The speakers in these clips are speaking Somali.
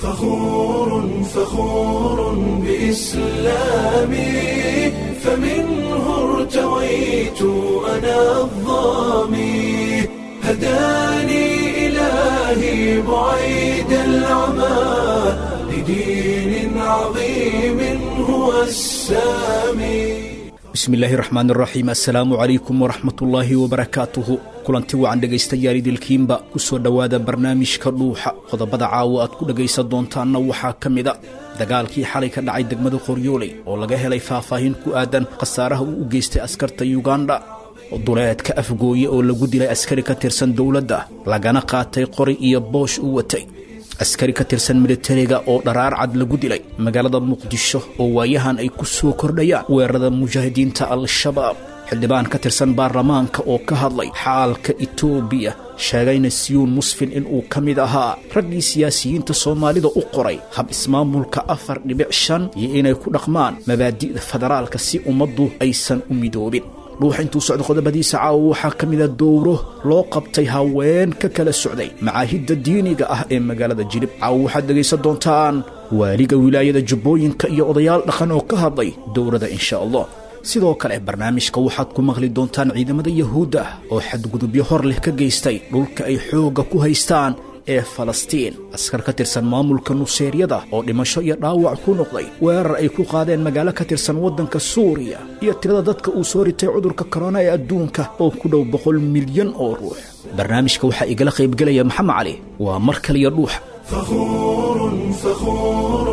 فخور فخور بإسلامي فمنه ارتويت أنا الظامي هداني إلهي بعيد العمى لدين عظيم هو السامي bismillaahi raxmaan raxiim assalaamu calaykum waraxmatullaahi wabarakaatuhu kulanti wacan dhegaystayaal idilkiinba ku soo dhowaada barnaamijka dhuuxa qodobada caawo aad ku dhegaysan doontaanna waxaa ka mida dagaalkii xalay ka dhacay degmada qoryooley oo laga helay faahfaahin ku aadan khasaaraha uu u geystay askarta yuganda duleedka afgooye oo lagu dilay askari ka tirsan dowladda lagana qaatay qori iyo boosh u watay askari ka tirsan militariga oo dharaar cad lagu dilay magaalada muqdisho oo waayahan ay ku soo kordhayaan weerarada mujaahidiinta al-shabaab xildhibaan ka tirsan baarlamaanka oo ka hadlay xaalka etoobiya sheegayna siyuun musfin inuu ka mid ahaa raggii siyaasiyiinta soomaalida u qoray hab ismaamulka afar dhibic shan iyo inay ku dhaqmaan mabaadi'da federaalka si ummaddu aysan u midoobin dhuuxa intuu socda qodobadiisa caawa waxaa ka mida dowro loo qabtay haween ka kala socday macaahidda diiniga ah ee magaalada jilib caawa waxaad dhegaysan doontaan waaliga wilaayada jubbooyinka iyo odayaal dhaqan oo ka hadlay dowrada insha allah sidoo kale barnaamijka waxaad ku maqli doontaan ciidamada yahuudda oo xadgudubyo hor leh ka geystay dhulka ay xoogga ku haystaan ee falastiin askar ka tirsan maamulka nuseeryada oo dhimasho iyo dhaawac ku noqday weerar ay ku qaadeen magaalo ka tirsan waddanka suuriya iyo tirada dadka uu soo ritay cudurka korona ee adduunka oo ku dhow boqol milyan oo ruux barnaamijka waxaa igala qaybgelaya maxamed cali waa mar kaliya dhuuxa فخور فخور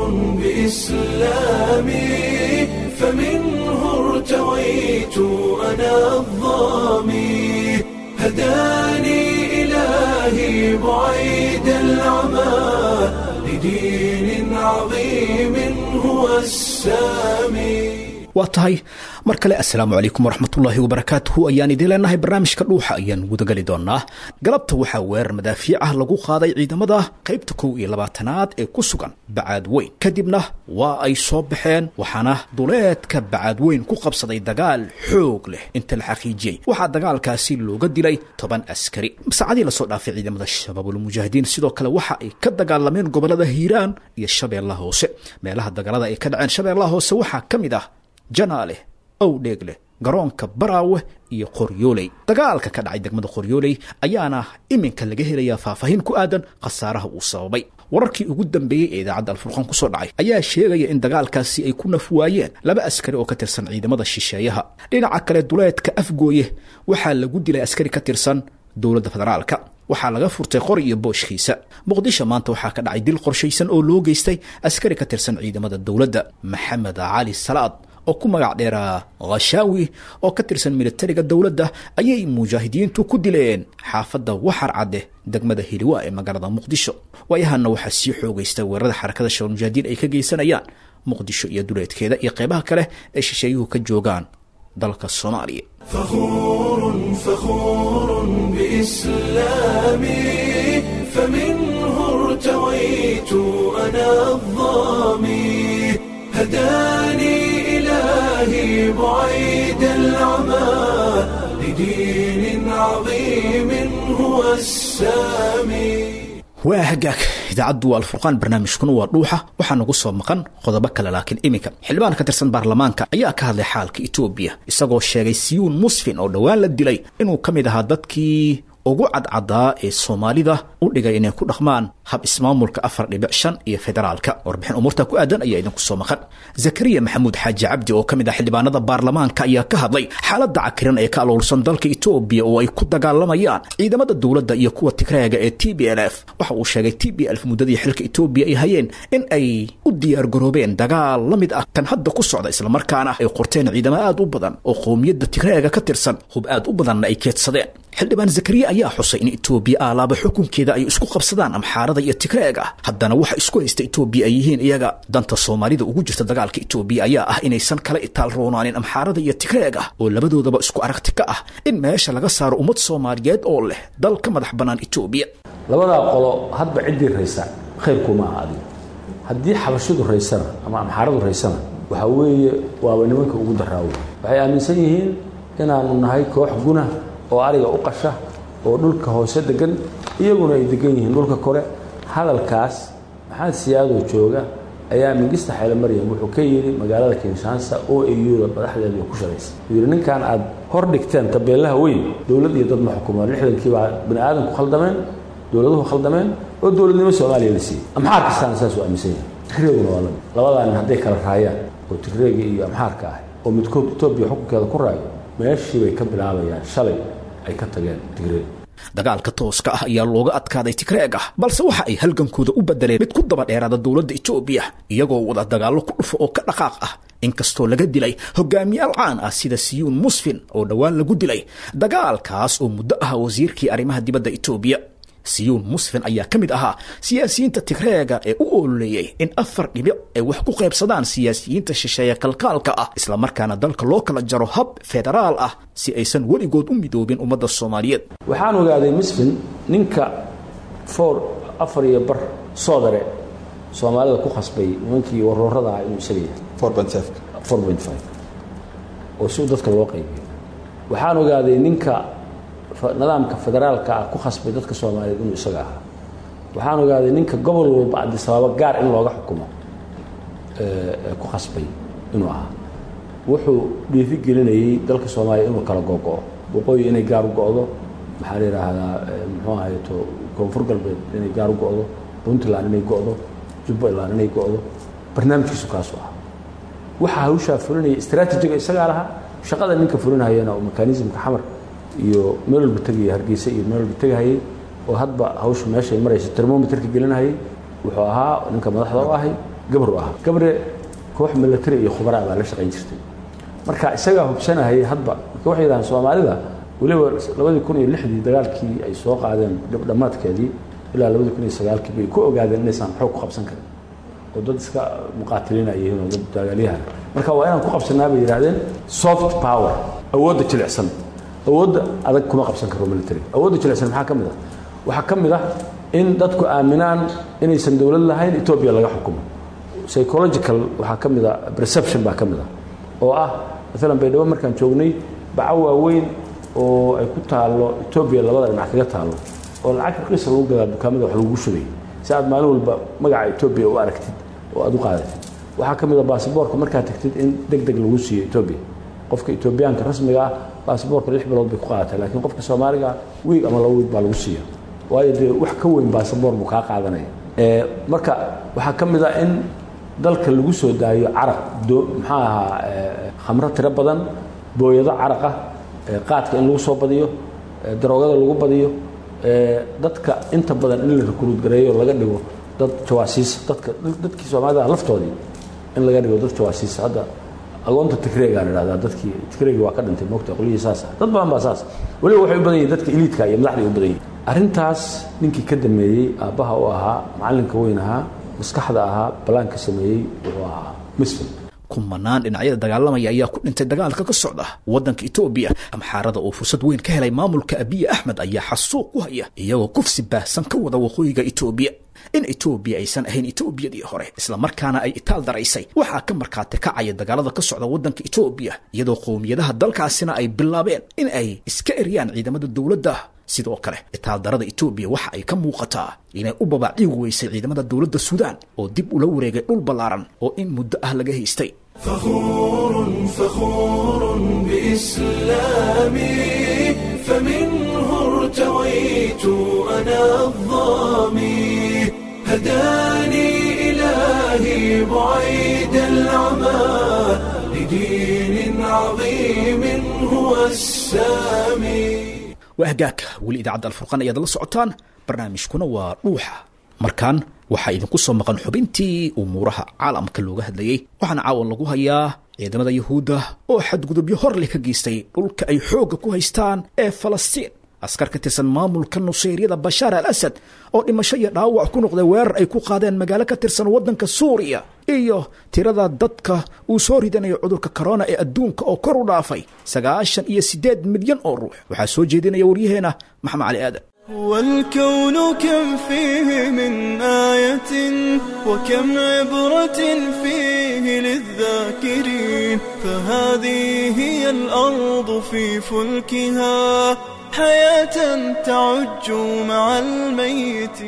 بإسلامي فمنه ارتويت أنا الظامي هداني إلهي بعيد العمى لدين عظيم هو السامي waa tahay mar kale assalaamu calaykum waraxmatullaahi wabarakaatuhu ayaan idiin leenahay barnaamijka dhuuxa ayaan gudagali doonaa galabta waxaa weerar madaafiic ah lagu qaaday ciidamada qaybta kow iyo labaatanaad ee ku sugan bacaad weyn kadibna waa ay soo baxeen waxaana duleedka bacaad weyn ku qabsaday dagaal xoog leh inta la xaqiijiyey waxaa dagaalkaasi looga dilay toban askari saacadii lasoo dhaafay ciidamada shabaabulmujaahidiin sidoo kale waxa ay ka dagaalameen gobolada hiiraan iyo shabeellaha hoose meelaha dagaalada ay ka dhaceen shabeellaha hoose waxaa ka mid ah janaale owdheegleh garoonka baraawe iyo qoryooley dagaalka ka dhacay degmada qoryooley ayaana iminka laga helayaa faahfaahin ku aadan khasaaraha uu sababay wararkii ugu dambeeyey ee idaacadda alfurqaan ku soo dhacay ayaa sheegaya in dagaalkaasi ay ku naf waayeen laba askari oo ka tirsan ciidamada shisheeyaha dhinaca kale duleedka afgooye waxaa lagu dilay askari ka tirsan dowladda federaalka waxaa laga furtay qori iyo booshkiisa muqdisho maanta waxaa ka dhacay dil qorshaysan oo loo geystay askari ka tirsan ciidamada dowladda maxamed cali salaad oo ku magac dheeraa khashaawi oo ka tirsan militariga dowladda ayay mujaahidiintu ku dileen xaafadda waxar cadde degmada hiliwa ee magaalada muqdisho waayahanna waxaa sii xoogaysta weerarada xarakada shabaal mujaahidiin ay ka geysanayaan muqdisho iyo duleedkeeda iyo qeybaha kale ee shisheeyuhu ka joogaan dalka soomaaliya فخور فخور بإسلامي فمنه ارتويت أنا الظامي هداني إلهي بعيد العمى لدين عظيم هو السامي waa hagaag idaacaddu waa alfurqaan barnaamijkuna waa dhuuxa waxaa nagu soo maqan qodobo kale laakiin iminka xildhibaan ka tirsan baarlamaanka ayaa ka hadlay xaalka etoobiya isagoo sheegay siyuun musfin oo dhowaan la dilay inuu ka mid ahaa dadkii ugu cadcadaa ee soomaalida u dhigay inay ku dhaqmaan hab ismaamulka afar dhibic shan iyo federaalka warbixin umuurta ku aadan ayaa idinku soo maqan zakariya maxamuud xaaji cabdi oo ka mid ah xildhibaanada baarlamaanka ayaa ka hadlay xaaladda cakiran ee ka aloolsan dalka etoobiya oo ay ku dagaalamayaan ciidamada dowladda iyo kuwa tigreega ee t b l f waxa uu sheegay t b lf muddadii xilka etoobiya ay hayeen in ay u diyaargaroobeen dagaal la mid ah kan hadda ku socda islamarkaana ay qorteen ciidamo aad u badan oo qowmiyadda tigreega ka tirsan hub aad u badanna ay keedsadeen xildhibaan zakariya ayaa xusay in etoobiya aalaaba xukunkeeda ay isku qabsadaan amxaarada iyo tigreega haddana waxa isku haysta etoobiya ay yihiin iyaga danta soomaalida ugu jirta dagaalka etoobiya ayaa ah inaysan kala itaal roonaanin amxaarada iyo tigreega oo labadoodaba isku aragti ka ah in meesha laga saaro ummad soomaaliyeed oo leh dal ka madax bannaan etoobiya labadaa qolo hadba ciddii raysa khayrkuma aha adiga haddii xabashidu raysana ama amxaaradu raysana waxaa weeye waaba nimanka ugu daraawo waxay aaminsan yihiin inaanu nahay koox guna oo ariga u qasha oo dhulka hoose degan iyaguna ay degan yihiin dhulka kore hadalkaas maxamed siyaadoo jooga ayaa mingista xeele maryam wuxuu ka yidhi magaalada kinshaansa o a u da madaxdeeda ku shaqaysa uu yidhi ninkan aad hor dhigteen tabeelaha weyn dowlad iyo dad ma xukumo lixdankii baa bani aadamku khaldameen dowladuhu khaldameen oo dowladnimo soomaaliya la siiyey amxaar kastaana saasuu aaminsan yahay tigreeguna waa lamid labadaan hadday kala raayaan oo tigreega iyo amxaarka ah oo midkood etoobiya xukunkeeda ku raayo meeshii bay ka bilaabayaan shalay ay ka tageen tigreeg dagaalka tooska ah ayaa looga adkaaday tigreeg ah balse waxa ay halgankooda u bedeleen mid ku daba dheeraada dowladda etoobiya iyagoo wada dagaallo ku dhufo oo ka dhaqaaq ah inkastoo laga dilay hogaamiyaal caan ah sida siyuun musfin oo dhowaan lagu dilay dagaalkaas oo muddo ah wasiirkii arrimaha dibadda etoobiya siyuun musfin ayaa ka mid ahaa siyaasiyiinta tigreega ee u ololeeyey in afar dhibic ay wax ku qaybsadaan siyaasiyiinta shisheeye kalkaalka ah islamarkaana dalka loo kala jaro hab federaal ah si aysan weligood u midoobin ummadda soomaaliyeed waxaan ogaaday musfin ninka four afar iyo bar soodare soomaalida ku khasbay nimankii waroorada ah inuu isaga yahay oo si dadka loo qaybiyo waxaan ogaaday ninka nidaamka federaalka ah ku khasbay dadka soomaaliyeed inuu isaga ahaa waxaan ogaaday ninka gobol walba cabdisabaabo gaar in looga xukumo ku khasbay inuu ahaa wuxuu dhiifi gelinayey dalka soomaaliya inuu kala gogo-o waqooyi inay gaar u go-do maxaa la yidhaahdaa muxuu ahayto koonfur galbeed inay gaar u go-do puntland inay go-do jubbaland inay go-do barnaamijkiisu kaasu ah waxaa hawshaa fulinaya istraatijiga isagaa lahaa shaqada ninka fulinayana oo mekanismka xamar iyo meel walba tegaya hargeysa iyo meel walba tegahayay oo hadba hawsha meeshay marayso termometerka gelinahayay wuxuu ahaa ninka madaxda u ahay gabar u ahaa gabre koox milatary iyo khubaraa baa la shaqayn jirtay marka isagaa hubsanahayay hadba marka waxay yidhahaan soomaalida weliba labadii kun iyo lixdii dagaalkii ay soo qaadeen dhammaadkeedii ilaa labadii kun iyo sagaalkii bay ku ogaadeen inaysan xoog ku qabsan karin oo dad iska muqaatilina yihiin oo dad dagaalyahan marka waa inaan ku qabsanaa bay yidhahdeen soft power awoodda jilicsan awoodda adag kuma qabsan karo military awoodda jilicsan maxaa ka mid ah waxaa ka mid ah in dadku aaminaan inaysan dowlad lahayn etoobiya laga xukumo psychological waxaa ka mid a perception baa ka mid ah oo ah maalan baydhabo markaan joognay baco waaweyn oo ay ku taallo etoobiya labada dhinac kaga taallo oo lacag raqiisa lagu gadaa dukaamada wax lagu shubay si aad maalin walba magaca etoobiya u aragtid oo aad u qaadatid waxaa ka mid a baasboorka markaad tagtid in deg deg lagu siiyo etoobiya qofka etoobiyaanka rasmiga ah baasboorka lix bilood bay ku qaadatay laakiin qofka soomaaliga wiig ama laba wiig baa lagu siiya waayo dee wax ka weyn baasaboor buu kaa qaadanaya marka waxaa ka mid ah in dalka lagu soo daayo caraq maxaa ahaa khamro tiro badan booyado caraq ah qaadka in lagu soo badiyo daroogada lagu badiyo dadka inta badan in la rekruud gareeyo laga dhigo dad jawaasiisa dadka dadkii soomaalida laftoodii in laga dhigo dad jawaasiisa hadda agoonta tigreegaa la idhahdaa dadkii tigreegi waa ka dhintay moogta qolyihii saas ah dad badan baa saas weliba waxay u badan yihin dadka iliidka iyo madaxda u badan yihin arrintaas ninkii ka dameeyey aabbaha u ahaa macallinka weyn ahaa maskaxda ahaa balaanka sameeyey wuxuu ahaa misfin kumanaan dhinacyada dagaalamaya ayaa ku dhintay dagaalka ka socda waddanka etoobiya amxaarada oo fursad weyn ka helay maamulka abiye axmed ayaa xasuuq ku haya iyagoo kufsi baahsan ka wada waqooyiga etoobiya in etoobiya aysan ahayn etoobiyadii hore islamarkaana ay itaal daraysay waxaa ka markhaati kacaya dagaalada ka socda waddanka etoobiya iyadoo qowmiyadaha dalkaasina ay bilaabeen in ay iska eryaan ciidamada dowladda sidoo kale itaaldarada etoobiya waxa ay ka muuqataa inay u babaaciigi weysay ciidamada dowladda suudaan oo dib ula wareegay dhul ballaaran oo in muddo ah laga haystay فخور فخور بإسلامي فمنه ارتويت أنا الظامي هداني إلهي بعيد العمى لدين عظيم هو السامي waa hagaagka weli idaacadda alfurqan ayaad la socotaan barnaamijkuna waa dhuuxa markaan waxaa idinku soo maqan xubintii umuuraha caalamka looga hadlayey waxaana caawan lagu hayaa ciidamada yuhuudda oo xadgudubyo hor leh ka geystay dhulka ay xoogga ku haystaan ee falastiin askar ka tirsan maamulka nusayryada bashaar al asad oo dhimasho iyo dhaawac ku noqday weerar ay ku qaadeen magaalo ka tirsan waddanka suuriya iyo tirada dadka uu soo ridanayo cudurka korona ee adduunka oo kor u dhaafay sagaashan iyo siddeed milyan oo ruux waxaa soo jeedinaya waryaheena maxamed cali aadan والكون كم فيه من آية وكم عبرة فيه للذاكرين فهذه هي الأرض في فلكها حياة تعج مع الميتين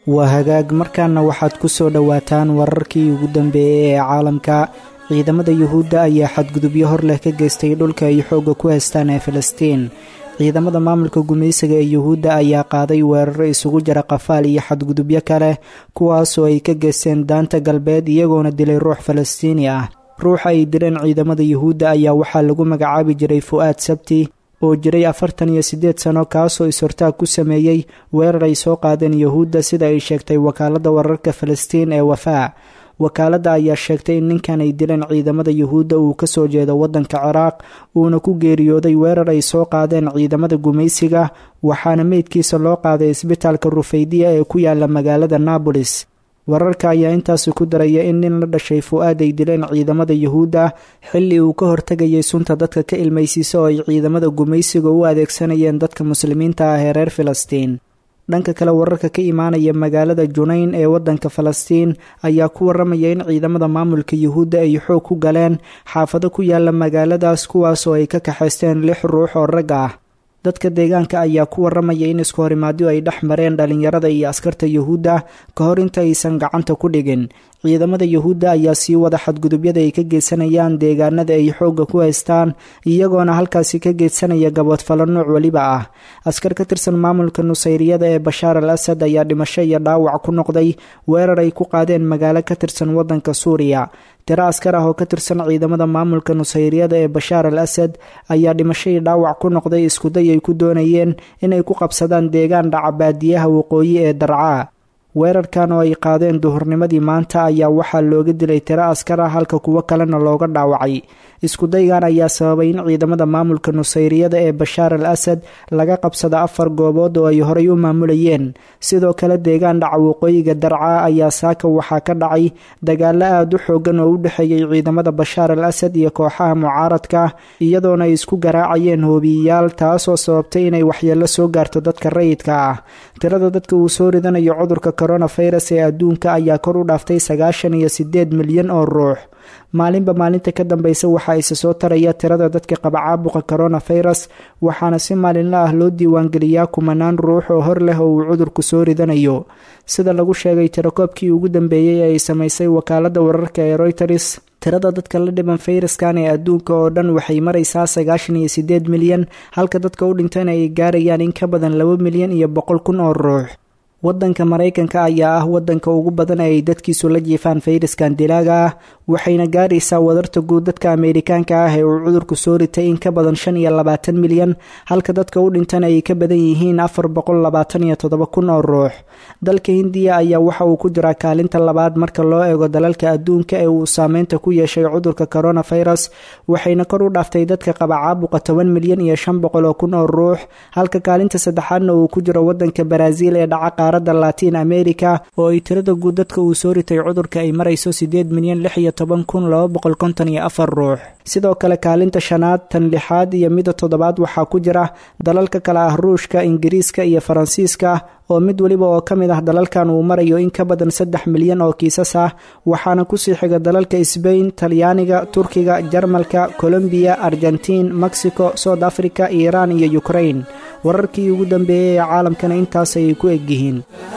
waa hagaag markaana waxaad ku soo dhowaataan wararkii ugu dambeeyey ee caalamka ciidamada yuhuudda ayaa xadgudubyo hor leh ka geystay dhulka ay xoogga ku haystaan ee filistiin ciidamada maamulka gumaysiga ee yuhuudda ayaa qaaday weeraro isugu jira qafaal iyo xadgudubyo kale kuwaasoo ay ka geysteen daanta galbeed iyagoona dilay ruux falastiini ah ruuxa ay dileen ciidamada yuhuudda ayaa waxaa lagu magacaabi jiray fu'aad sabti oo jiray afartan iyo siddeed sano kaasoo is-hortaag ku sameeyey weerar ay soo qaadeen yuhuudda sida ay sheegtay wakaaladda wararka falastiin ee wafaa wakaaladda ayaa sheegtay in ninkan ay dileen ciidamada yuhuudda uu ka soo jeedo waddanka ciraaq uuna ku geeriyooday weerar ay soo qaadeen ciidamada gumaysiga waxaana meydkiisa loo qaaday isbitaalka rufaydiya ee ku yaala magaalada naabolis wararka ayaa intaasi ku daraya in nin la dhashay fu-aad ay dileen ciidamada yuhuudda xilli uu ka hortegayay sunta dadka ka ilmaysiisa oo ay ciidamada gumaysiga u adeegsanayeen dadka muslimiinta ah ee reer filistiin dhanka kale wararka ka imaanaya magaalada junayn ee waddanka falastiin ayaa ku waramaya in ciidamada maamulka yuhuudda ay xoog ku galeen xaafado ku yaala magaaladaas kuwaas oo ay ka kaxaysteen lix ruux oo rag ah dadka deegaanka ayaa ku waramaya in isku horimaadyo ay dhex mareen dhalinyarada iyo askarta yuhuudda ka hor inta aysan gacanta ku dhigin ciidamada yuhuudda ayaa sii wada xadgudubyada ay ka geysanayaan deegaanada ay xoogga ku haystaan iyagoona halkaasi ka geedsanaya gaboodfalo nooc weliba ah askar ka tirsan maamulka nusayriyada ee bashaar al asad ayaa dhimasho iyo dhaawac ku noqday weerar ay ku qaadeen magaalo ka tirsan waddanka suuriya tiro askar ah oo ka tirsan ciidamada maamulka nusayriyada ee bashaar al asad ayaa dhimasho iyo dhaawac ku noqday iskuday ay ku doonayeen inay ku qabsadaan deegaan dhaca baadiyaha waqooyi ee darcaa weerarkan oo ay qaadeen duhurnimadii maanta ayaa waxaa looga dilay tiro askar ah halka kuwo kalena looga dhaawacay iskudaygan ayaa sababay in ciidamada maamulka nusayriyada ee bashaar al asad laga qabsado afar goobood oo ay horay u maamulayeen sidoo kale deegaan dhaca waqooyiga darcaa ayaa saaka waxaa ka dhacay dagaalo aada u xoogan oo u dhexeeyay ciidamada bashaar al asad iyo kooxaha mucaaradka iyadoona ay isku garaacayeen hoobiyayaal taasoo sababtay inay waxyeello soo gaarto dadka rayidka ah tirada dadka uu soo ridanayo cudurka coronavirus ee adduunka ayaa kor u dhaaftay sagaashan iyo sideed milyan oo ruux maalinba maalinta ka dambeysa waxaa isa soo taraya tirada dadka qaba caabuqa coronavirus waxaana si maalinla ah loo diiwaangeliyaa kumanaan ruux oo hor leh oo uu cudurku soo ridanayo sida lagu sheegay tirakoobkii ugu dambeeyey ee ay samaysay wakaaladda wararka ee royters tirada dadka la dhiban fayraskan ee adduunka oo dhan waxay maraysaa sagaashan iyo sideed milyan halka dadka u dhintayna ay gaarayaan in ka badan laba milyan iyo boqol kun oo ruux waddanka maraykanka ayaa ah waddanka ugu badan ee ay dadkiisu la jiifaan fayraskan dilaaga ah waxayna gaaraysaa wadarta guud dadka ameerikaanka ah ee uu cudurku soo ritay in ka badan shan iyo labaatan milyan halka dadka u dhintana ay ka badan yihiin afar boqol labaatan iyo toddoba kun oo ruux dalka hindiya ayaa waxa uu ku jiraa kaalinta labaad marka loo eego dalalka adduunka ee uu saameynta ku yeeshay cudurka coronavirus waxayna kor u dhaaftay dadka qaba caabuqa toban milyan iyo shan boqol oo kun oo ruux halka kaalinta saddexaadna uu ku jiro waddanka baraaziil ee dhaca qaaradda latiin america oo ay tirada guud dadka uu soo ritay cudurka ay marayso sideed milyan lix iyo toban kun laba boqol konton iyo afar ruux sidoo kale kaalinta shanaad tan lixaad iyo mida toddobaad waxaa ku jira dalalka kale ah ruushka ingiriiska iyo faransiiska oo mid weliba oo ka mid ah dalalkan uu marayo in ka badan saddex milyan oo kiisas ah waxaana kusii xiga dalalka sbain talyaaniga turkiga jarmalka colombiya argentiin mexico south africa iiraan iyo ukrain wararkii ugu dambeeyey ee caalamkana intaas ayay ku egyihiin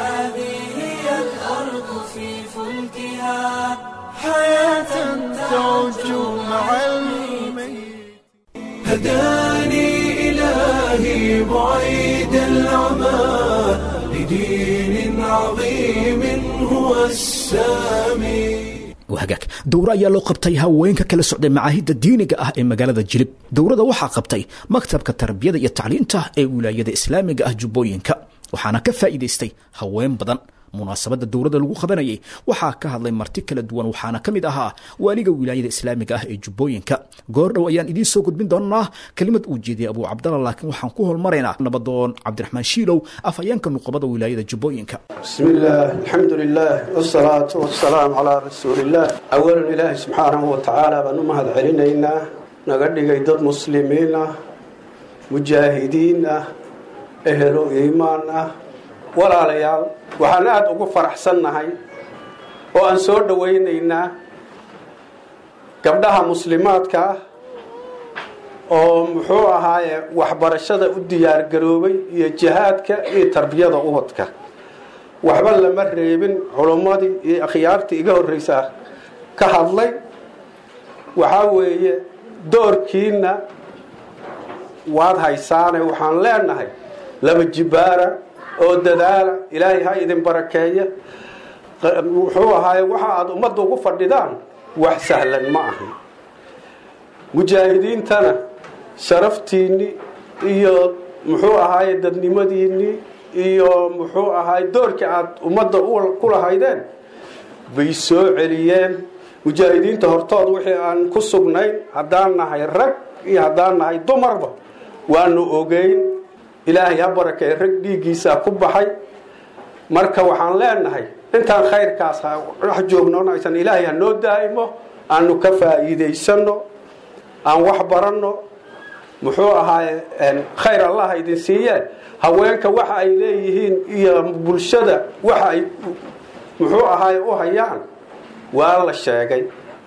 هداني إلهي بعيد العمى لدين عظيم هو السامي hagaag dowro ayaa loo qabtay haweenka kala socday macaahidda diiniga ah ee magaalada jilib dowrada waxaa qabtay maktabka tarbiyada iyo tacliinta ee wilaayada islaamiga ah jubbooyinka waxaana ka faa'iidaystay haween badan munaasabadda dowladda lagu qabanayay waxaa ka hadlay marti kala duwan waxaana ka mid ahaa waaliga wilaayada islaamiga ah ee jubbooyinka goordhow ayaan idiin soo gudbin doonaa kelimad uu jeediyay abuu cabdalla laakiin waxaan ku holmaraynaa nabadoon cabdiraxmaan shiilow afhayeenka nuqabada wilaayada jubbooyinka بسم الله الحمد لله والصلاة والسلام على رسول الله أولا إله سبحانه وتعالى بأنه مهد علينا نقدق دad مسلمين مجاهدين أهل إيمان walaalayaal waxaan aada ugu faraxsannahay oo aan soo dhowaynaynaa gabdhaha muslimaadka ah oo muxuu ahaaye waxbarashada u diyaargaroobay iyo jihaadka iyo tarbiyada ubadka waxba lama reebin culummadii iyo akhyaartii iga horreysaa ka hadlay waxaa weeye doorkiina waad haysaane waxaan leenahay laba jibaara oo dadaala ilaahay ha idin barakeeya wuxuu ahaaye waxa aada ummadda ugu fadhidaan wax sahlan ma ahan mujaahidiintana sharaftiinni iyo muxuu ahaaye dadnimadiinni iyo muxuu ahaaye doorkii aada ummadda ku lahaydeen bay soo celiyeen mujaahidiinta hortood wixii aan ku sugnayn haddaan nahay rag iyo haddaan nahay dumarba waanu ogeyn ilaahay ha barakeey rag dhiiggiisaa ku baxay marka waxaan leenahay intaan khayrkaas dhex joognoonaysan ilaahay ha noo daa'imo aanu ka faa'iidaysano aan wax baranno muxuu ahaaye khayr allah idin siiye haweenka waxa ay leeyihiin iyo bulshada waxa ay muxuu ahaaye u hayaan waa la sheegay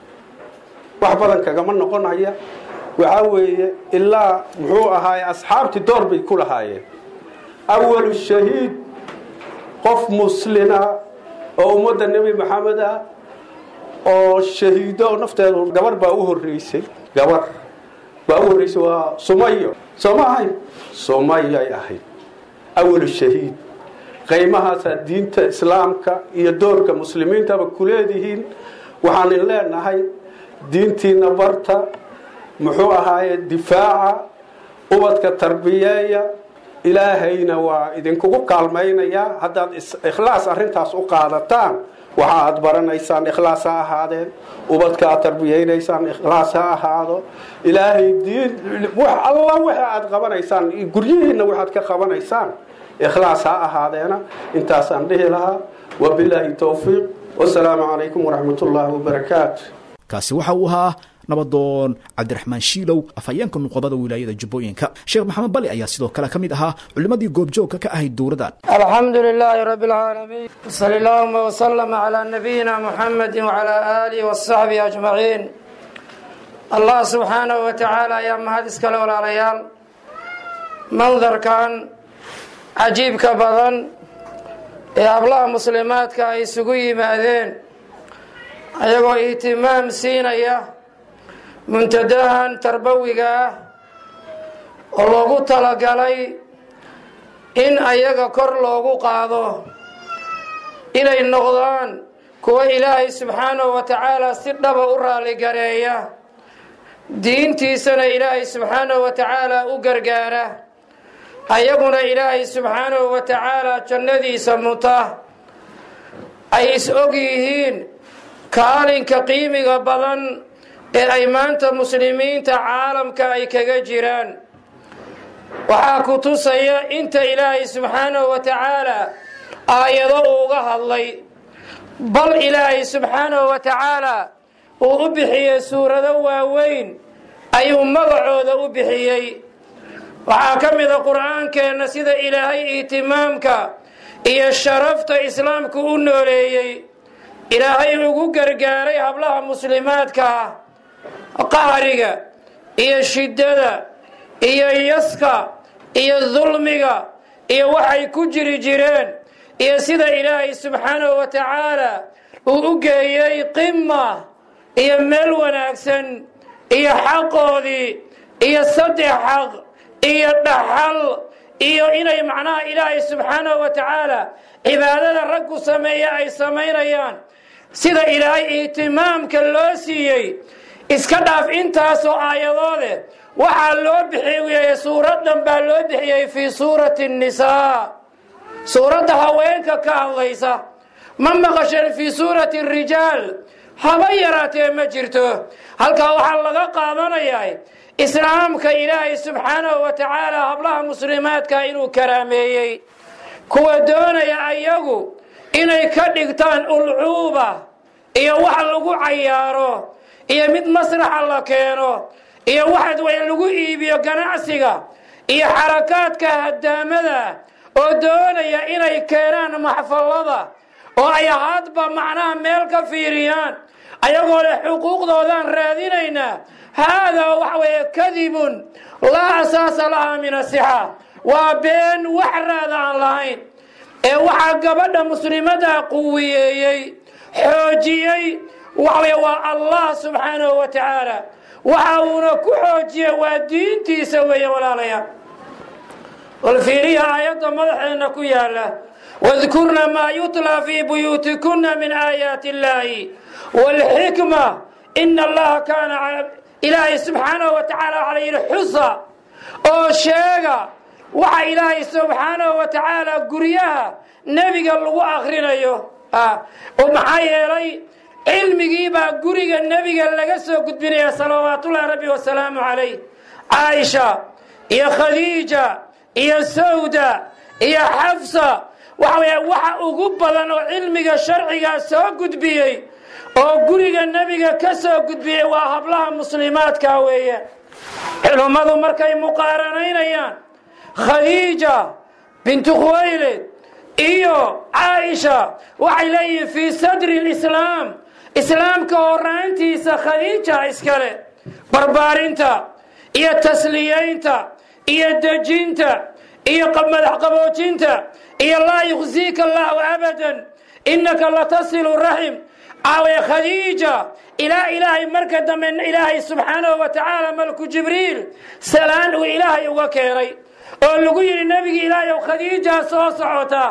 wax badan kagama noqonaya waxaa weeye ilaa muxuu ahaaye asxaabtii door bay ku lahaayeen awalu shahiid qof muslina oo ummadda nebi maxamed ah oo shahiido nafteedu gabar baa u horeysay gabar baa u horreysay waa sumayo soo ma ahayn sumayay ahayd awalu shahiid qaymahaasaa diinta islaamka iyo doorka muslimiintaba ku leedihiin waxaanin leenahay diintiina barta muxuu ahaaye difaaca ubadka tarbiyeeya ilaahayna waa idinkugu kaalmaynayaa haddaad ikhlaas arrintaas u qaadataan waxa aad baranaysaan ikhlaas ha ahaadeen ubadka aad tarbiyeynaysaan ikhlaas ha ahaado ilaahay diin alla waxa aad qabanaysaan guryihiinna waxaad ka qabanaysaan ikhlaas ha ahaadeena intaasaan dhihi lahaa wabilaahi towfiiq wasalaamu calaykum waraxmat ullaahi wabarakaatu kaasi waxa uu ahaa nabadoon cabdiraxmaan shiilow afhayeenka nuqobada wilaayada jubbooyinka sheekh maxamed bali ayaa sidoo kale ka mid ahaa culimmadii goobjoogka ka ahayd dowladan alxamdu lilaahi rabi اlcaalamiin sal allahuma wslm calaa nabiyina muxamedi wcalaa aalihi wasaxbihi ajmaciin allah subxaanahu wa tacaala ayaa mahad iskale walaalayaal mandarkan cajiibka badan ee hablaha muslimaadka ay isugu yimaadeen ayagoo ihtimaam siinaya muntadahan tarbawiga ah oo loogu talagalay in ayaga kor loogu qaado inay noqdaan kuwa ilaahay subxaanahu wa tacaala si dhaba u raaligareeya diintiisana ilaahay subxaanahu wa tacaala u gargaara ayaguna ilaahay subxaanahu wa tacaala jannadiisa muta ay is og yihiin kaalinka qiimiga badan ee ay maanta muslimiinta caalamka ay kaga jiraan waxaa ku tusaya inta ilaahay subxaanahu wa tacaala aayado uuga hadlay bal ilaahay subxaanahu wa tacaala uu u bixiyey suurado waaweyn ayuu magacooda u bixiyey waxaa ka mida qur-aankeenna sida ilaahay ihtimaamka iyo sharafta islaamku u nooleeyey ilaahay ugu gargaaray hablaha muslimaadka ah qahriga iyo shiddada iyo yaska iyo dulmiga iyo waxay ku jiri jireen iyo sida ilaahay subxaanahu wa tacaala uu u geeyey qima iyo meel wanaagsan iyo xaqoodii iyo saddex xaq iyo dhaxal iyo inay macnaha ilaahay subxaanahu wa tacaala cibaadada raggu sameeya ay samaynayaan sida ilaahay ihtimaamka loo siiyey iska dhaaf intaasoo aayadoode waxaa loo bixiyey suuradan baa loo bixiyey fii suurati nnisaa suuradda haweenka ka hadlaysa ma maqasheen fii suurati rijaal haba yaraatee ma jirto halkaa waxaa laga qaadanayaa islaamka ilaahay subxaanahu wa tacaala hablaha muslimaadka inuu karaameeyey kuwa doonaya ayagu inay ka dhigtaan ulcuuba iyo wax lagu cayaaro iyo mid masraxa la keeno iyo waxad way lagu iibiyo ganacsiga iyo xarakaadka hadaamada oo doonaya inay keenaan maxfalada oo ay hadba macnaha meel ka fiiriyaan ayagoo leh xuquuqdoodaan raadinaynaa haadaa waxa weeye kadibun laa asaasa lahaa min asixa waa been wax raada aan lahayn ee waxaa gabadha muslimadaa quwiyeeyey xoojiyey waxawey waa allah subxaanahu wa tacaala waxa uuna ku xoojiye waa diintiisa weeye walaalayaal walfiiriya aayadda madaxeenna ku yaala wadkurna maa yutlaa fii buyuutikuna min aayaati illaahi waalxikma ina allaha kaana ilaahay subxaanahu wa tacaala waxaa la yidhi xusa oo sheega waxa ilaahay subxaanahu wa tacaala guryaha nebiga lagu akrinayo oo maxaa yeelay cilmigiibaa guriga nebiga laga soo gudbinaya salawaatullahi rabbi wasalaamu calayh caaisha iyo khadiija iyo sawda iyo xafsa waxa weya waxa ugu badan oo cilmiga sharcigaa soo gudbiyey oo guriga nebiga ka soo gudbiyey waa hablaha muslimaadka weeye culummadu markay muqaaranaynayaan khadiija bintu khuwaylid iyo caaisha waxay leeyihiin fii sadri lislaam islaamka horaantiisa khadiija iskale barbaarinta iyo tasliyeynta iyo dejinta iyo madax qaboojinta iyo laa yukhziika allahu abadan innaka latasilu raxim aawe khadiija ilaa ilaahay marka dambe ilaahay subxaanahu wa tacaala malku jibriil salaan uu ilaahay uga keenay oo lagu yidhi nebigi ilaahay ow khadiijaa soo socota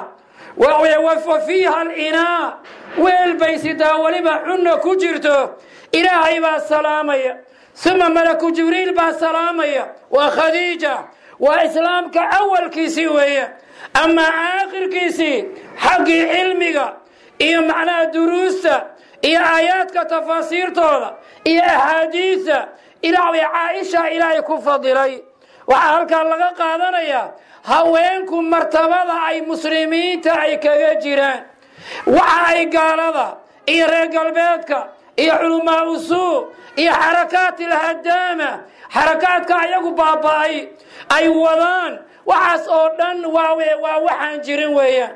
wa fiiha alinaa weel bay sidaa weliba cunna ku jirto ilaahay baa salaamaya uma malaku jibriil baa salaamaya waa khadiija waa islaamka awalkiisii weeye amaa aakhirkiisii xaggii cilmiga iyo macnaha duruusta iyo aayaadka tafaasiirtooda iyo axaadiista ilaaway caaisha ilaahay ku fadilay waxaa halkaa laga qaadanayaa haweenku martabada ay muslimiinta ay kaga jiraan waxa ay gaalada iyo reer galbeedka iyo culamaa usuu iyo xarakaat ilhadaama xarakaadka ayagu baaba'ay ay wadaan waxaas oo dhan waawe waa waxaan jirin weeyaan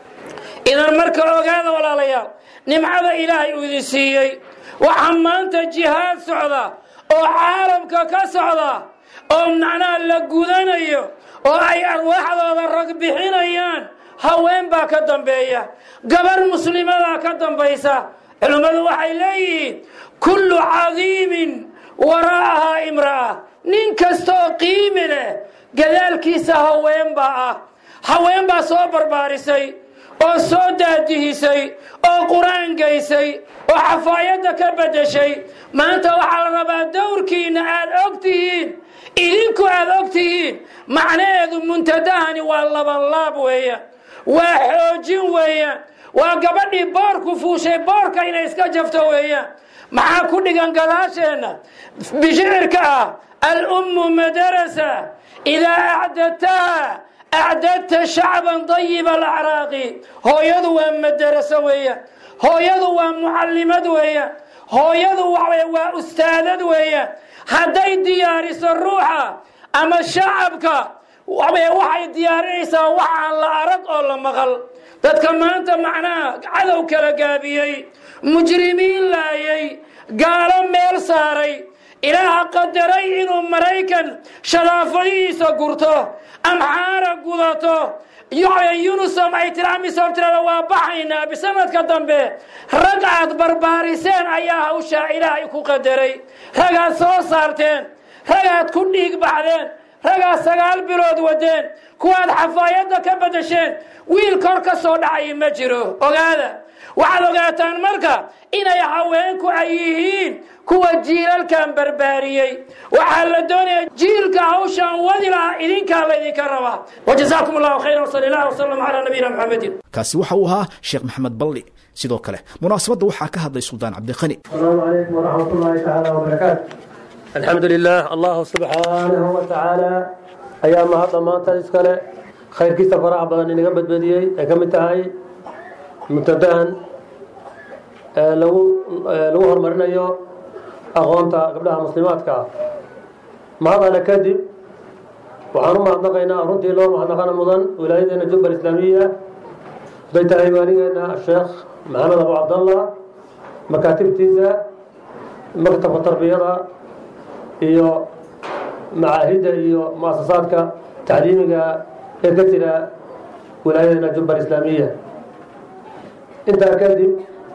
idan marka ogaada walaalayaal nimcada ilaahay uu idin siiyey waxaa maanta jihaad socda oo caalamka ka socda oo macnaha la gudanayo oo ay arwaaxdooda rag bixinayaan haween baa ka dambeeya gabar muslimadaa ka dambaysa culimmadu waxay leeyihiin kullu cadiimin waraa'ahaa imra'a nin kastaoo qiimi leh gadaalkiisa haween baa ah haween baa soo barbaarisay oo soo daadihisay oo qur-aan gaysay oo xafaayadda ka beddeshay maanta waxaa la rabaa dowrkiinna aad og tihiin idinku aad og tihiin macnaheedu muntadahani waa labanlaab weeyaan waa xoojin weeyaan waa gabadhii boorku fuushay boorka inay iska jafto weeyaan maxaa ku dhigan gadaasheenna bishicirka ah alummu madarasa idaa acdadtaha acdadta shacban dayiba alacraaqi hooyadu waa madaraso weeyaan hooyadu waa mucallimad weeyaan hooyadu waa ustaadad weeyaan hadday diyaariso ruuxa ama shacabka waxay diyaarinaysaa wax aan la arag oo la maqal dadka maanta macnaha cadow kala gaabiyey mujrimiin laayay gaalo meel saaray ilaaha qadaray inuu maraykan shadaafadihiisa gurto amxaara gudato yunusom ay tiramisom tirada waa baxaynaa bisanadka dambe rag aad barbaariseen ayaa hawshaa ilaahay ku qadaray ragaad soo saarteen ragaad ku dhiig baxdeen ragaad sagaal bilood wadeen kuwaad xafaayadda ka bedesheen wiil kor ka soo dhacay ma jiro ogaada waxaad ogaataan marka inay haweenku ay yihiin kuwa jiilalkan barbaariyey waxaa la doonaya jiilka hawshaan wadi lahaa idinkaa laydinka rabaa wajazaakum allahu khayra wsali allah wsalam calaa nabiyina maxamedin kaasi waxa uu ahaa sheekh maxamed balli sidoo kale munaasabadda waxaa ka hadlay suldaan cabdiqani السلام عليكم ورحمة الله تعالى وبركاته الحمد لله الله سبحانه وتعالى أيام هذا ما تسكله خير كيسة فرح بدن إنك بدبديي كم تهاي منتدان لو لو هرمرنا يو أغانتا قبلها مسلمات كا ما هذا أنا كذب وحنا ما نقينا رنتي لو ما نقينا مدن ولايتنا جبر الإسلامية بيت أيمانينا الشيخ محمد أبو عبد الله مكاتبتيسا maktabka tarbiyada iyo macaahidda iyo muasasaadka tacliimiga ee ka jira wilaayadana jubba islaamiya intaa kadib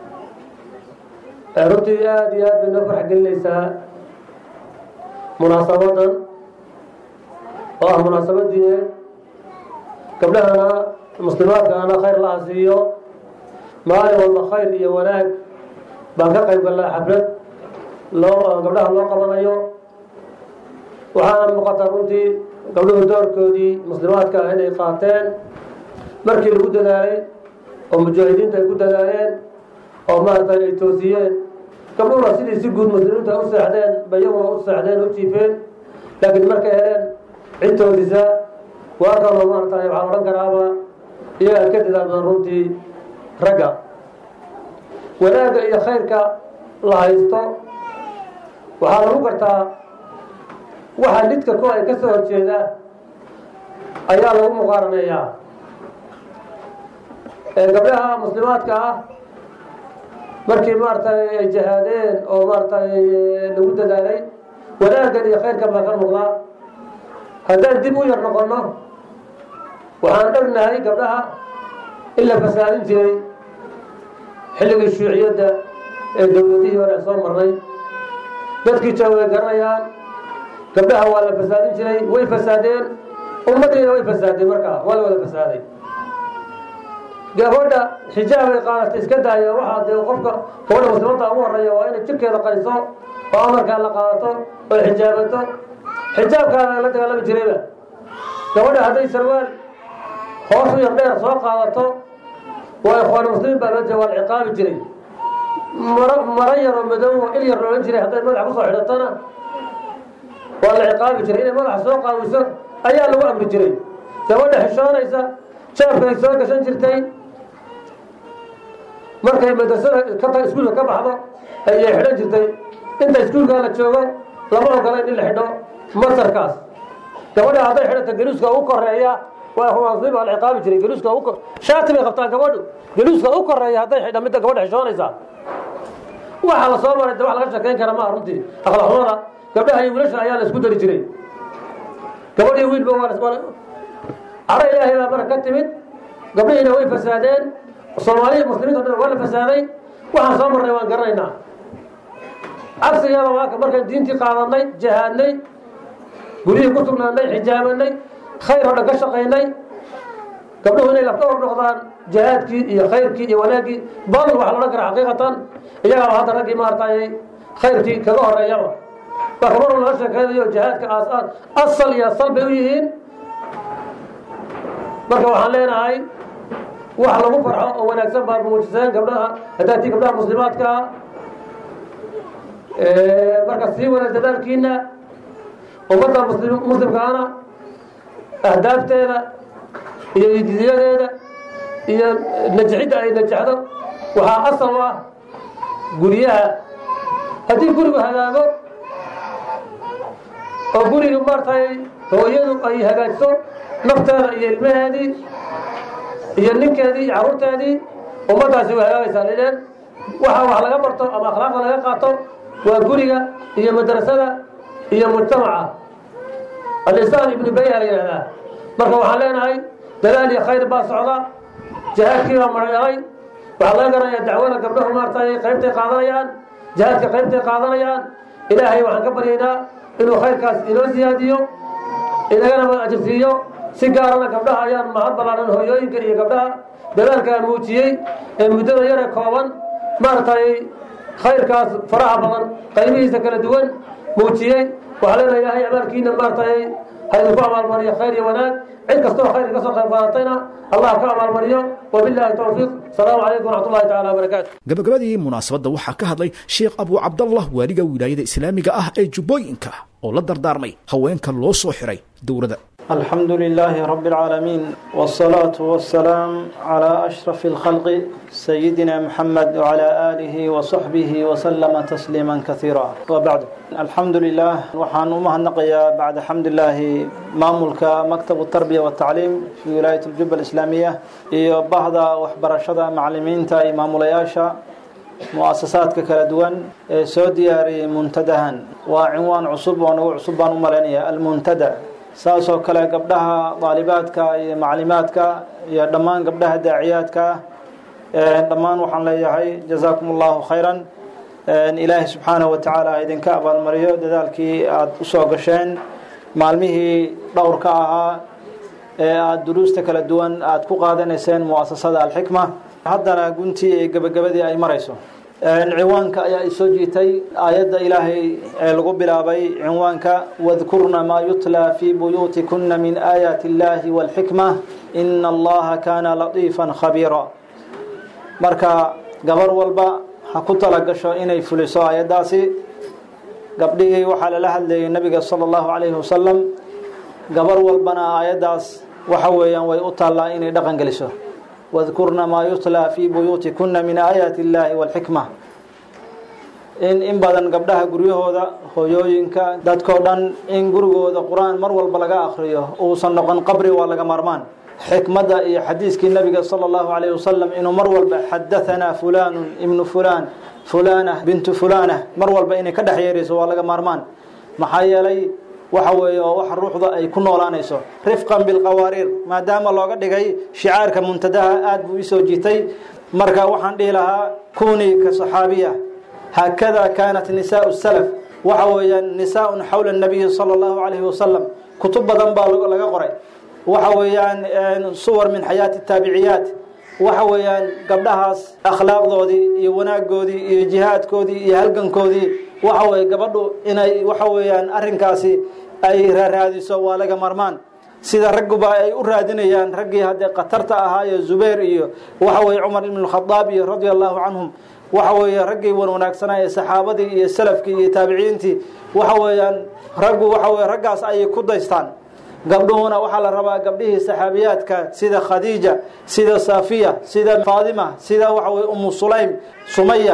runtii aada iyo aad bay noo farx gelinaysaa munaasabadan oo ah munaasabad diineed gabdhahana muslimaadkaana khayr laha siiyo maalin walba khayr iyo wanaag baan ka qayb gallaa xaflad loo gabdhaha loo qabanayo waxaana muuqataa runtii gabdhuhu doorkoodii muslimaadka ah inay qaateen markii lagu dadaalay oo mujaahidiinta ay ku dadaaleen oo maaragtay ay toosiyeen gabdhuhuna sidii si guud muslimiinta u seexdeen ba iyaguna u seexdeen u jiifeen laakiin markay heleen cid toosisa waa kaloo maaragtay waxaan odhan karaaba iyagaa ka dadaal badan runtii ragga wanaagga iyo khayrka la haysto waxaa lagu gartaa waxa lidka ku ay ka soo horjeeda ayaa lagu muqaaraneeyaa gabdhaha muslimaadka ah markii maaragtay ay jahaadeen oo maaragtay lagu dadaalay wanaaggan iyo khayrkan baa ka muuqdaa haddaan dib u yar noqonno waxaan dhegnahay gabdhaha in la fasaadin jiray xilligii shuuciyadda ee dowladihii hore soo marnay dadkii jooga way garanayaan gabdhaha waa la fasaadin jiray way fasaadeen ummadiina way fasaadeen markaa waa la wada fasaaday gabadha xijaabay qaadatay iska daaya waxaa dee qofka gabadha muslimadda ugu horeeya waa inay jirkeeda qariso oo amarkaa la qaadato oo xijaabato xijaabkaana la dagaalami jirayba gabadha hadday sarwaal hoos u yar dheer soo qaadato waa ikhwaan muslimiin baa loo jeeda waa la ciqaabi jiray maro maro yaroo madow oo il yar loolan jiray hadday madaxa kusoo xidhatona waa la ciqaabi jiray inay madaxa soo qaawiso ayaa lagu amri jiray gabadha xishoonaysa jaabkay soo gashan jirtay markay madrasada ka iskuulka ka baxdo ayay xidhan jirtay inta iskuulkaa la joogo lama ogolayn in la xidho masarkaas gabadha hadday xidhato geluuska u koreeya waa baa la ciqaabi jiray geluuska u shaati bay qabtaan gabadhu geluuska u koreeya hadday xidha midda gabadha xishoonaysa waxa la soo maray de wax laga sheekayn kara maaha runtii akhlaaqnimada gabdhaha iyo wiilasha ayaa la isku dari jiray gabadh iyo wiilba waa caro ilaahay baa marka ka timid gabdhihiina way fasaadeen soomaaliya muslimiinta dhan waa la fasaaday waxaan soo marnay waan garanaynaa cagsigeeda waaka markaan diintii qaadanay jahaadnay guryihii ku sugnaanay xijaabanay khayr oo dhan ka shaqaynay gabdhuhu inay lafka hor noqdaan jahaadkii iyo khayrkii iyo wanaaggii bal waxa la odhan kara xaqiiqatan iyagaaba hadda raggii maaragtay khayrkii kaga horeeyaba marka mar laga sheekeynayo jahaadka aas asal iyo asal bay u yihiin marka waxaan leenahay wax lagu farxo oo wanaagsan baad muujiseen gabdhaha haddaa tii gabdhaha muslimaadkaa marka sii wanaag dadaalkiina ummadda muslimkaana ahdaafteeda iyo idiyadeeda iyo najxidda ay najexdo waxaa asal u ah guryaha haddii gurigu hagaago oo guriga maartay hooyadu ay hagaajiso nafteeda iyo ilmaheedii iyo ninkeedii iyo carruurteedii ummaddaasi way hagaagaysaa lideen waxa wax laga barto ama akhlaaqda laga qaato waa guriga iyo madrasada iyo mujtamaca alisaan ibnu bayha la yidhahdaa marka waxaan leenahay dalaal iyo khayr baa socda jihaadkii baa maradhalay waxaa laga garanayaa dacwada gabdhahu maartay qaybtay qaadanayaan jihaadka qaybtay qaadanayaan ilaahay waxaan ka baryaynaa inuu khayrkaas inoo siyaadiyo inagana ma ajirsiiyo si gaarana gabdhaha ayaan mahad ballaaran hooyooyinka iyo gabdhaha dadaalkaa muujiyey ee muddada yare kooban maaragtay khayrkaas faraha badan qaybihiisa kala duwan muujiyey waxaa leena ilaahay abaalkiina maaragtay ha idinku abaalmariyo khayr iyo wanaag cid kastoo khayr ka soo qayb qaadatayna allah ka abaalmariyo wabillahi towfiiq asalaamu calaykum waraxmat ullahi tacala wabarakaatu gabagabadii munaasabadda waxaa ka hadlay sheekh abu cabdallah waaliga wilaayada islaamiga ah ee jubbooyinka oo la dardaarmay haweenka loo soo xiray dowladda الحمد لله رب العالمين والصلاة والسلام على أشرف الخلق سيدنا محمد وعلى آله وصحبه وسلم تسليما كثيرا وبعد الحمد لله وحان مهنقيا بعد حمد الله مامولك مكتب التربية والتعليم في ولاية الجبة الإسلامية بعض وحبرشة معلمين تا إمام لياشا مؤسساتك kala duwan ee soo diyaariyey muntadahan waa cinwaan cusub oo nagu cusub baan u malaynaya almuntada saasoo kale gabdhaha daalibaadka iyo maclimaadka iyo dhammaan gabdhaha daaciyaadka dhammaan waxaan leeyahay jazaakum allahu khayran ilaahay subxaanahu wa tacaala idinka abaalmariyo dadaalkii aada usoo gasheen maalmihii dhowrka ahaa ee aada duruusta kala duwan aada ku qaadanayseen muasasada alxikma haddana guntii ee gebagabadii ay marayso cinwaanka ayaa isoo jiitay aayadda ilaahay ee lagu bilaabay cinwaanka wadkurna maa yutlaa fii buyuutikuna min aayaati اllahi wاlxikma ina allaha kaana latiifan khabiira marka gabar walba ha ku talagasho inay fuliso aayaddaasi gabdhihii waxaa lala hadlayay nabiga salى اllahu alayhi wasalam gabar walbana aayaddaas waxa weeyaan way u taallaa inay dhaqan geliso wadkurna maa yutlaa fii buyuutikuna min aayaati اllahi wاlxikma in in badan gabdhaha guryahooda hooyooyinka dadkoo dhan in gurigooda qur-aan mar walba laga akriyo uusan noqon qabri waa laga maarmaan xikmadda iyo xadiiskii nabiga salى اllahu alayh wasalam inuu mar walba xadahanaa fulanu ibnu fulan fulana bintu fulana mar walba inay ka dhex yeerayso waa laga maarmaan maxaa yeelay waxa weeye oo wax ruuxda ay ku noolaanayso rifqan bilqawaariir maadaama looga dhigay shicaarka muntadaha aada buu isoo jiitay marka waxaan dhihi lahaa kunii ka saxaabiya haakada kaanat nisaau salaf waxa weeyaan nisaaun xawla nabiyi sala allahu calayhi wasalam kutub badan baa laga qoray waxa weeyaan suwar min xayaati taabiciyaat waxa weeyaan gabdhahaas akhlaaqdoodii iyo wanaagoodii iyo jihaadkoodii iyo halgankoodii waxa weye gabadhu inay waxa weeyaan arrinkaasi ay raaraadiso waa laga marmaan sida ragguba ay u raadinayaan raggii haddee khatarta ahaayo zubayr iyo waxa weye cumar ibn khadaab iyo radia allahu canhum waxa weeye raggii wan wanaagsanaa ee saxaabadii iyo salafkii iyo taabiciintii waxa weeyaan raggu waxa weye raggaas ayay ku daystaan gabdhuhuna waxaa la rabaa gabdhihii saxaabiyaadka sida khadiija sida safiya sida faadima sida waxa weye umu sulaym sumaya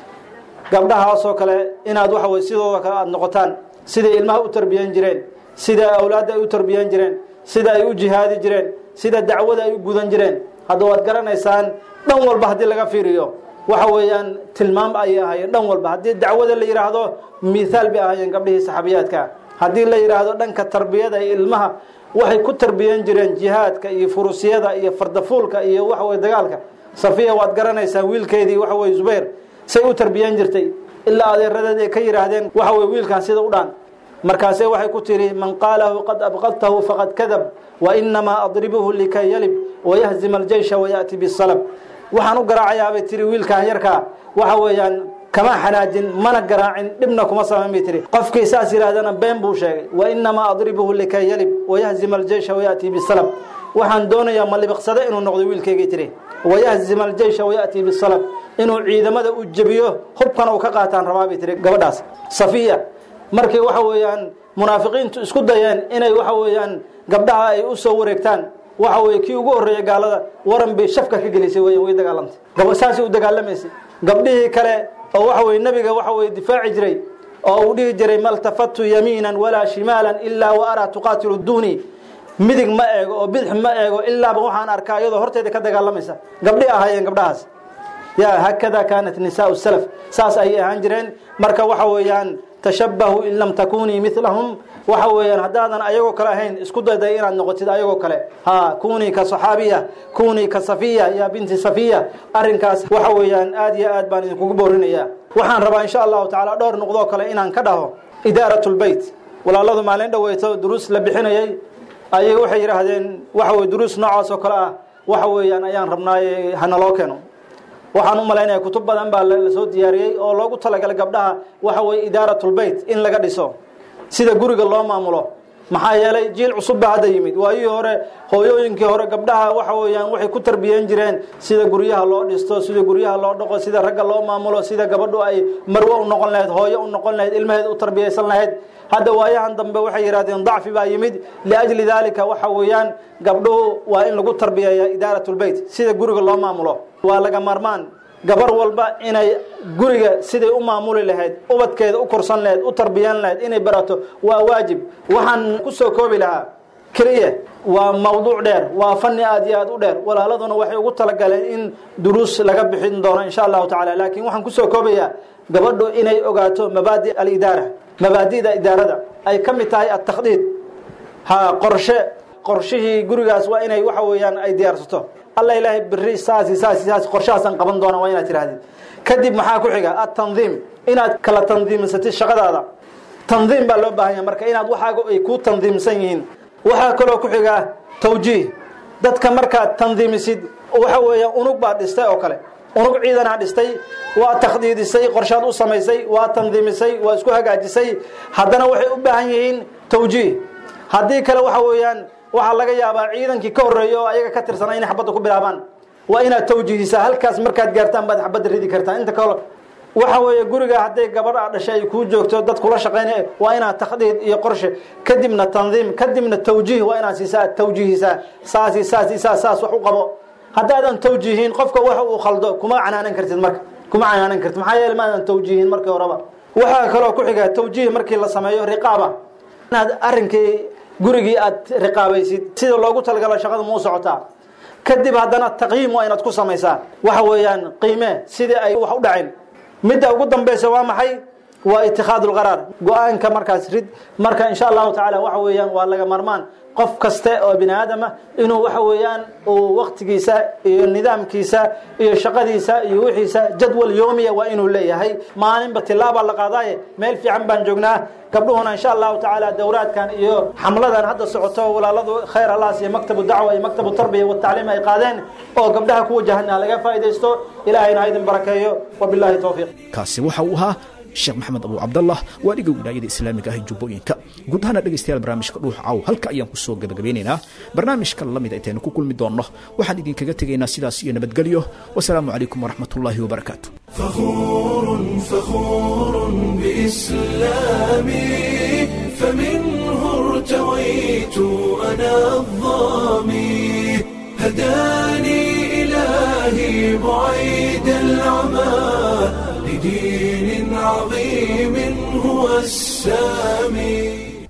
gabdhahaasoo kale inaad waxa weye sidooda kale aada noqotaan siday ilmaha u tarbiyan jireen sida awlaadda ay u tarbiyan jireen sida ay u jihaadi jireen sida dacwada ay u gudan jireen hadda waad garanaysaan dhan walba haddii laga fiiriyo waxa weeyaan tilmaam ayay ahaayeen dhan walba haddii dacwada la yidhaahdo mithaal bay ahaayeen gabdhihii saxaabiyaadka haddii la yidhaahdo dhanka tarbiyada iyo ilmaha waxay ku tarbiyan jireen jihaadka iyo furusyada iyo fardafuulka iyo waxa weye dagaalka safiya waad garanaysaa wiilkeedii waxa weye zubayr say u tarbiyan jirtay ilaa adeeradeed ay ka yidhaahdeen waxa weye wiilkan sida u dhaan markaase waxay ku tihi man qaalahu qad abqadtahu faqad kadab wa inamaa adribuhu likay yalib wayahzima aljeysha wayaأti bisalab waxaan u garaacayaabay tiri wiilkan yarkaa waxa weeyaan kama xanaajin mana garaacin dhibna kuma samayn bay tiri qofkii saas yidhaahdana been buu sheegay wa inamaa adribuhu likay yalib wayahzima aljeysha wayaأti bisalab waxaan doonayaa malibiqsade inuu noqdo wiilkaygay tiri wayahzima aljeysha wayaأti bisalab inuu ciidamada u jebiyo hubkana uu ka qaataan rabaa bay tiri gabadhaas safiya markii waxa weeyaan munaafiqiintu isku dayeen inay waxa weeyaan gabdhaha ay u soo wareegtaan waxa weye kii ugu horreeyay gaalada waran bay shafka ka gelisay weyan way dagaalamtay gab saasay u dagaalamaysay gabdhihii kale oo waxa weye nebiga waxa weye difaaci jiray oo uu dhihi jiray maltafatu yamiinan walaa shimaalan ilaa wa araa tuqaatilu duuni midig ma eego oo bidix ma eego ilaaba waxaan arkaa iyadoo horteeda ka dagaalamaysa gabdhi ahaayeen gabdhahaas ya hakada kaanat nisaau salaf saas ayay ahaan jireen marka waxa weeyaan tashabahu in lam takunii milahum waxa weeyaan haddaadan ayagoo kale ahayn isku dayday inaad noqotid ayagoo kale ha kunii ka saxaabiya kunii ka safiya ya binti safiya arrinkaas waxa weeyaan aad iyo aad baan idinkugu boorinaya waxaan rabaa insha allahu tacaala dhowr noqdoo kale inaan ka dhaho idaarat lbeyt walaaladu maalin dhaweyto duruus la bixinayay ayay waxay yidhaahdeen waxa weye duruus noocaas oo kale ah waxa weeyaan ayaan rabnaaye hanaloo keeno waxaan u malaynaya kutub badan baa lasoo diyaariyey oo loogu talagalay gabdhaha waxa weye idaaratulbeyt in laga dhiso sida guriga loo maamulo maxaa yeelay jiil cusub baa hadda yimid waayihii hore hooyooyinkii hore gabdhaha waxa weeyaan waxay ku tarbiyan jireen sida guryaha loo dhisto sida guryaha loo dhaqo sida ragga loo maamulo sida gabadhu ay marwo u noqon lahayd hooyo u noqon lahayd ilmaheed u tarbiyaysan lahayd hadda waayahan dambe waxay yidhahdeen dacfi baa yimid liajli daalika waxa weeyaan gabdhuhu waa in lagu tarbiyeeya idaaratulbeyt sida guriga loo maamulo waa laga maarmaan gabar walba inay guriga siday u maamuli lahayd ubadkeeda u korsan lahayd u tarbiyan lahayd inay barato waa waajib waxaan ku soo koobi lahaa keliya waa mawduuc dheer waa fani aad iyo aad u dheer walaaladuna waxay ugu talagaleen in duruus laga bixin doono insha allahu tacala laakiin waxaan kusoo koobayaa gabadhu inay ogaato mabaadi alidaara mabaadida idaarada ay ka mid tahay atakdiid ha qorshe qorshihii gurigaas waa inay waxa weeyaan ay diyaarsato alla ilaahay beri saasi saasi saasi qorshahaasaan qaban doona waa inaad tirahdid kadib maxaa ku xiga atandiim inaad kala tandiimsatid shaqadaada tandiim baa loo baahan yahay marka inaad waxaaga ay ku tandiimsan yihiin waxaa kaloo ku xiga tawjiih dadka markaad tandiimisid waxa weeya unug baad dhistay oo kale unug ciidanaa dhistay waa takhdiidisay qorshaad u samaysay waa tandiimisay waa isku hagaajisay haddana waxay u baahan yihiin tawjiih haddii kale waxa weeyaan waxaa laga yaabaa ciidankii ka horreeya oo ayaga ka tirsana inay xabadda ku bilaabaan waa inaad tawjiihisaa halkaas markaad gaartaan baad xabadda ridi kartaa inta kale waxa weeye guriga hadday gabadh a dhashay ay kuu joogto dad kula shaqaynay waa inaad takhdiid iyo qorshe kadibna tandiim kadibna tawjiih waa inaad siisaa tawjiihisaa saasi saasi saas saas wax u qabo haddaadan tawjiihin qofka waxa uu khaldo kuma canaanan kartid marka kuma canaanan kartid maxaa yeele maadan tawjiihin markii horeba waxaa kaloo ku xiga tawjiih markii la sameeyo riqaaba inaad arrinkii gurigii aad riqaabaysid sida loogu talagalo shaqada muu socotaa kadib haddana taqyiim waa inaad ku samaysaa waxa weeyaan qiime sidii ay wax u dhaceen midda ugu dambaysa waa maxay waa itikaadu lqaraar go-aanka markaas rid marka insha allahu tacaala waxa weeyaan waa laga marmaan qof kaste oo bini aadama inuu waxa weeyaan uu waktigiisa iyo nidaamkiisa iyo shaqadiisa iyo wixiisa jadwal yoomiya waa inuu leeyahay maalinba tilaabaa la qaadaaye meel fiican baan joognaa gabdhuhuna insha allahu tacaala dowraadkan iyo xamladan hadda socoto walaaladu khayr alaas iyo maktabu dacwa iyo maktabu tarbiya watacliim ay qaadeen oo gabdhaha ku wajahana laga faa'iidaysto ilaahayna ha idin barakeeyo wabillahi towfiiq kaasi waxa uu ahaa sheekh maxamed abu cabdallah waaliga wilaayada islaamiga ah ee jubbooyinka guud ahaana dhegaystayaal barnaamijka dhuux caaw halka ayaan ku soo gabagabeynaynaa barnaamijka lamid intaynu ku kulmi doonno waxaan idinkaga tegaynaa sidaas iyo nabadgelyo wasalaamu calaykum waraxmat ullaahi wabarakaatu فخور فخور بإسلامي فمنه ارتويت أنا الظامي هداني إلهي بعيد العمى لدين عظيم هو السامي